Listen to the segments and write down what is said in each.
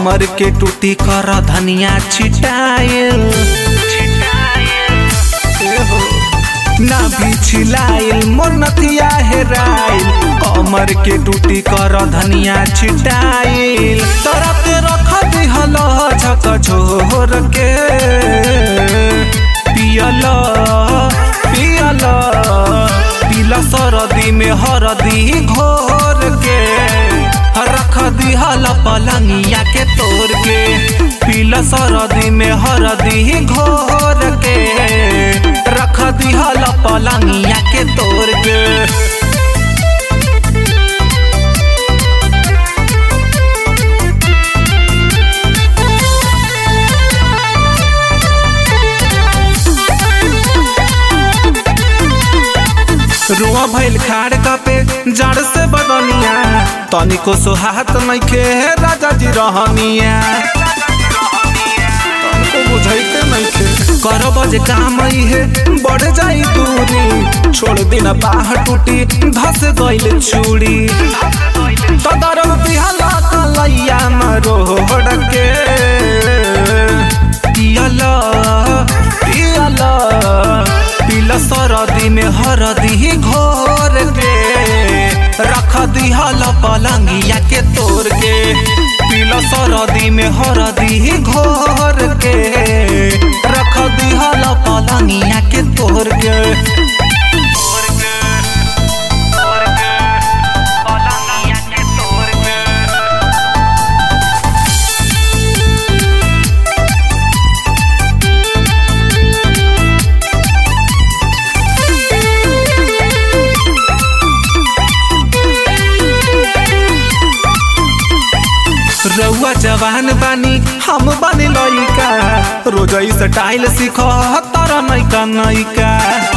कमर के टूटी कर धनिया छिटाइल एहो, ना भी छिलाइल मोर नथिया हेराइल कमर के टूटी कर धनिया छिटाइल तोरा के रख दिहल झक झोर के पियल पियल पिल सरदी में हरदी घोर के रख दिहल पलंगिया के तोड़ के पिल सरदी में हरदी घोर के रख दिहल पलंगिया के तोड़ के रुआ भइल खाड़ कपे जड़ से बदनिया तनिको सोहात नइखे राजा जी रहनिया तनिको बुझाइते नइखे कर बजे काम है बढ़ जाई दूरी छोड़ दिन बाह टूटी धस गइल चूड़ी तदर बिहला कलैया मरोड़ के पियला पियला पिल सरदी में हरदी घोर के रख दिहल पलंगिया के तोड़ के पिल सरदी में हरदी घोर के रख दिहल पलंगिया के तोड़ के रउआ जवान बानी हम बानी लइका रोजई स्टाइल सीख तर नैका नैका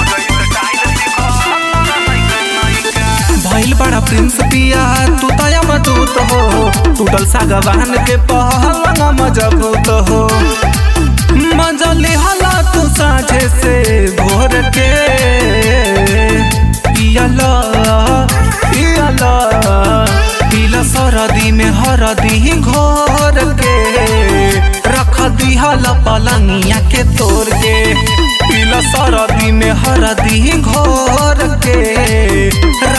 भइल बड़ा प्रिंस पिया तू तया मजबूत हो टूटल सागवान के पहलंग मजबूत हो मजली हला तू साझे से भोर के पियला पियला पिला सरदी में हरदी घोर के रख दिहल पलंगिया के तोड़ के पिला सरदी में हरदी घोर के